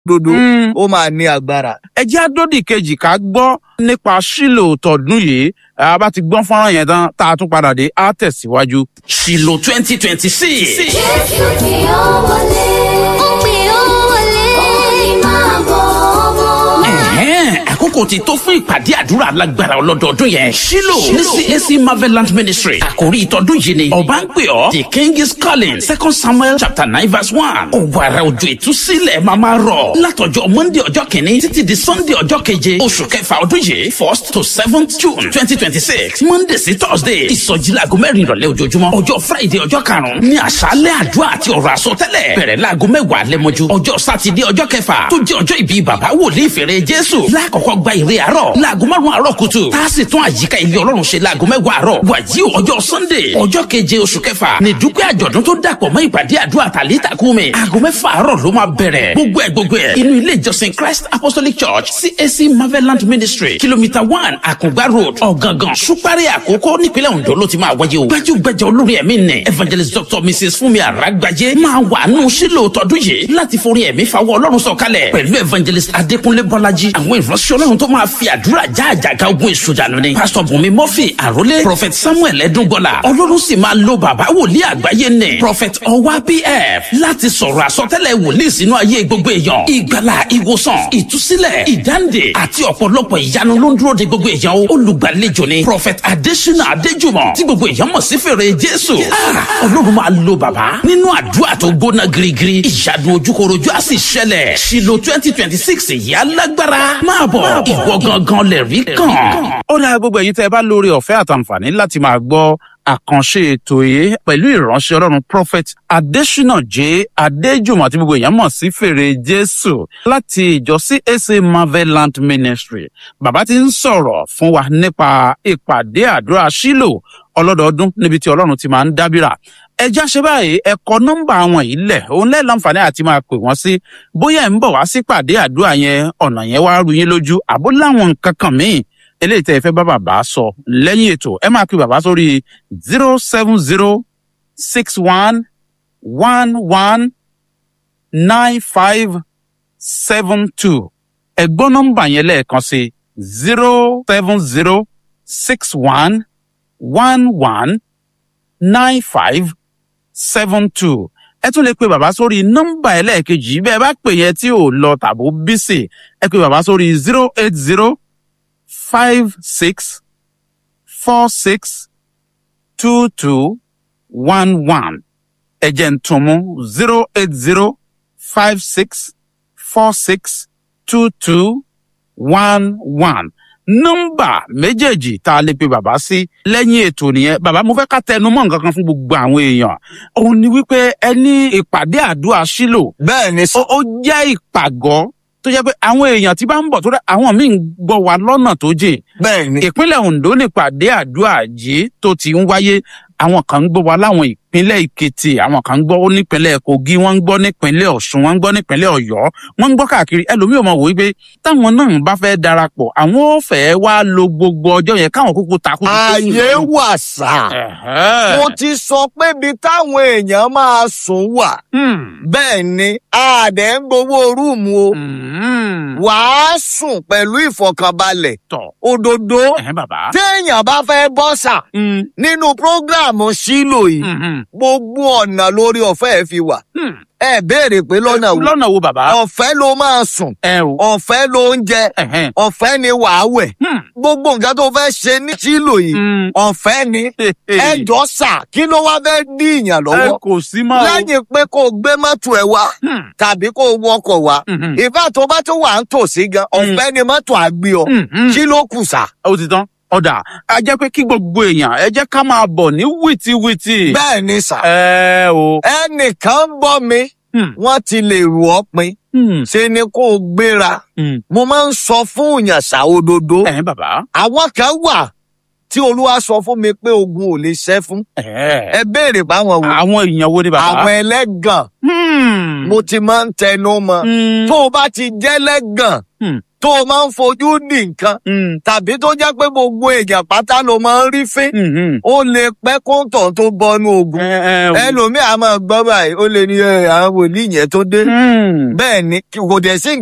dodo Mm. ó máa ní agbára. ẹ jẹ́ àdódì kejì ká gbọ́ nípa sílò tọdún yìí a bá ti gbọ́n fọ́nrán yẹn tán tá a tún padà dé á tẹ̀síwájú. sílò twenty twenty six. Jésù tí ó wọlé. Ó pè ó wọlé. Ó ní máa bọ̀ ọmọ. Ẹ̀hẹ́n, àkókò ti tó fún ìpàdé àdúrà alágbára ọlọ́dọọdún yẹn. Ṣílò ní CAC Marvelant Ministry. Àkòrí ìtọ́dún yìí ni ọba ń pè ọ́. The king is calling. Second Samuel chapter nine verse one. Òwàrà òjò ìtúsílẹ̀ máa máa rọ̀. Látọjọ́ Monday ọjọ́ kìíní títí di Sunday ọjọ́ keje. Oṣù kẹfà ọdún yìí first to seventh June twenty twenty six. Monday sí Thursday. Ìsọjí laago mẹ́rin ìrọ̀lẹ́ ojoojúmọ́. Ọjọ́ Friday ọjọ́ karùn-ún ní àṣálẹ̀ àdúrà àti ọ̀rọ̀ àsọtẹ́lẹ̀. Bẹ̀rẹ̀ laago mẹ́wàá lẹ́mọ́jú. Ọjọ́ Sátidé ọjọ́ kẹfà tó jẹ́ ọjọ́ ìbí bàbá wòlíì fèrè Jésù. Lákọ̀ọ́kọ́ gba ìre àárọ̀ láago márùn-ún àárọ̀ kùtù. Tá a sì tún àyíká ilé Ọlọ́run ṣe láago mẹ́wàá àárọ̀. Wàyí o ọjọ́ Sunday ọjọ́ keje oṣù kẹfà ní dúpẹ́ àjọ̀dún tó dàpọ̀ mọ́ ìpàdé àdúrà tàlítà kúmi. Aago mẹ́fà àárọ̀ ló máa bẹ̀rẹ̀. Gbogbo ẹ̀ gbogbo ẹ̀ inú ilé ìjọsìn Christ Apostolic Church CAC Marvelant Ministry kìlómítà one Àkùngbá Road Ọ̀gángan Ṣúpárì Àkókò nípínlẹ̀ Ondo ló ti máa wáyé o. Gbajúgbajà olórin ẹ̀mí nì Evangelist Dr. Mrs. Fúnmi Àràgbájé máa wà nù sílò tọdún yìí láti forí ẹ̀mí fawọ́ Ọlọ́run sọ̀kalẹ̀ pẹ̀lú Evangelist Adékúnlé Bọ́lájí àwọn ìránṣẹ́ Ọlọ́run tó máa fi àdúrà já àjàgà ogun ìṣòjànù ni. Pastor Bùnmi Murphy Àrólé Prophet Samuel Ẹdúngbọ́lá Ọlọ́run sì máa lo bàbá wòlíì àgbáyé nì Prophet Ọwá PF láti sọ̀rọ̀ àsọtẹ́lẹ̀ wòlíì sínú ayé gbogbo èèyàn. Ìgbàlà ìwòsàn ìtúsílẹ̀ ìdáǹdè àti ọ̀pọ̀lọpọ̀ ìyanu ló ń dúró de gbogbo èèyàn o. Olùgbàlejò ni Prophet Adésínà Adéjùmọ̀ tí gbogbo èèyàn mọ̀ sí fèrè Jésù. Ah, Ọlọ́run máa lo bàbá nínú àdúrà tó gbóná girigiri. Ìyanu ojúkorojú á sì ṣẹlẹ̀. Ṣìlò twenty twenty six yìí alágbára. Máa bọ̀ ìwọ gangan lè rí kàn. ó dáa gbogbo ẹ̀yin tẹ́ ẹ bá lórí ọ̀fẹ́ àtàǹfààní láti máa gbọ́ àkànṣe ètò yìí pẹ̀lú ìránṣẹ́ ọlọ́run prophet adesina j adéjùmọ̀ tí gbogbo èèyàn mọ̀ sí fèrè jésù láti ìjọ cac marvelant ministry bàbá ti ń sọ̀rọ̀ fún wa nípa ìpàdé àdúrà sílò ọlọ́dọọdún níbi tí ọlọ́run ti máa ń dábìrà ẹjá ṣe báyìí ẹkọ nọmba àwọn yìí lẹ òun lẹ láǹfààní àti máa pè wọn sí bóyá ẹ ń bọ wá sí pàdé àdúrà yẹn ọ̀nà yẹn wá rú yín lójú àbó láwọn nǹkan kan míì eléyìí tẹ́ ẹ fẹ́ bá bàbá sọ lẹ́yìn ètò ẹ máa pe bàbá sórí zero seven zero six one one one nine five seven two ẹ̀gbọ́n nọ́mbà yẹn lẹ́ẹ̀kan sí zero seven zero six one one one nine five seven two ẹ tún lè pe bàbá sórí nọ́mbà ẹlẹ́ẹ̀kejì bẹ́ẹ̀ bá pè yẹn tí ò lọ tàbó bísì ẹ pe bàbá sórí zero eight zero five six four six two two one one ẹ̀jẹ̀ ń tún mú zero eight zero five six four six two two one one nọ́mbà méjèèjì tá a lè pe bàbá sí lẹ́yìn ètò nìyẹn bàbá mo fẹ́ ká tẹnu mọ́ nǹkan kan fún gbogbo àwọn èèyàn òun ni wípé ẹni ìpàdé àdúrà sílò bẹ́ẹ̀ ni ó sọ. ó jẹ́ ìpàgọ́ tó jẹ́ pé àwọn èèyàn tí bá ń bọ̀ tó rẹ̀ àwọn míì ń gbọ́ wa lọ́nà tó jìn bẹ́ẹ̀ ni ìpínlẹ̀ ondo nípàdé àdúrà yìí tó ti ń wáyé àwọn kan ń gbọ́ wa láwọn ìpínlẹ̀ èkìtì àwọn kan ń gbọ́ nípínlẹ̀ kogi wọ́n ń gbọ́ nípínlẹ̀ ọ̀ṣun wọ́n ń gbọ́ nípínlẹ̀ ọ̀yọ́ wọ́n ń gbọ́ káàkiri ẹlòmíì ò mọ̀ wò wípé táwọn náà bá fẹ́ darapọ̀ àwọn ò fẹ́ wá lo gbogbo ọjọ́ yẹn káwọn kúkú takú. ààyè wà sá. mo ti sọ pé ibi táwọn èèyàn máa sùn wà. bẹ́ẹ̀ ni àdẹ̀ ń gbowó rúùmù o. wàá sùn pẹ̀lú ìfọ̀kànbalẹ̀. tọ̀ òdodo ẹ̀hẹ́n bàbá. téèyàn bá fẹ́ bọ́ sà Mm, nínú prógráàmù sílò yìí mm, mm, gbogbo ọ̀nà lórí ọ̀fẹ́ ẹ̀ fi wà. mm. ẹ béèrè pé lọ́nà wo lọ́nà wo bàbá. ọ̀fẹ́ ló máa sùn ẹ o. ọ̀fẹ́ ló ń jẹ ẹ̀hẹ́n. ọ̀fẹ́ ni wàá wẹ̀ Hmm. gbogbo nǹkan tó fẹ́ ṣe ní sílò yìí Mm. ọ̀fẹ́ ni ẹjọ́ sà kí ló wá fẹ́ dí ìyàn ẹ lọ́wọ́ kò sí mọ́ o. lẹ́yìn pé kó o gbé mọ́tò ẹ̀ wá Hmm, tàbí kó o wọkọ̀ wá mhm, ìfà tó bá tó wà ń tòsí gan ọ̀fẹ́ ni mọ́tò àgbé ọ mhm. kí ló kù sà. ó ti tán ọ̀dà a jẹ́ pé kí gbogbo èèyàn ẹ jẹ́ ká máa bọ̀ ní wìtìwìtì. bẹ́ẹ̀ ni sà ẹ o. ẹnìkan ń bọ́ mi Hmm, wọ́n ti lè rù ọ́ pin hmm, ṣe ni kó o gbéra hmm. mo máa ń sọ fún òyàn sà òdodo ẹ̀hẹ́n bàbá. àwọn kan wà tí olúwa sọ fún mi pé ogun ò lè ṣẹ́ fún ẹ̀ẹ́. ẹ béèrè báwọn wò àwọn èèyàn wo ni bàbá. àwọn ẹlẹ́gàn Hmm, mo ti máa ń tẹnu mọ́ hmm, tó o bá ti jẹ́ lẹ́gàn Hmm. tó o máa ń fojú dì nǹkan tàbí tó jẹ́ pé gbogbo èèyàn pátá ló máa ń rí fín ó lè pẹ́ kóńtọ̀ tó bọnú ogun ẹlòmíì a máa gbọ́ báyìí ó lè ní ẹ, àwọn wòlíì yẹn tó dé bẹ́ẹ̀ ni kò dẹ̀ sí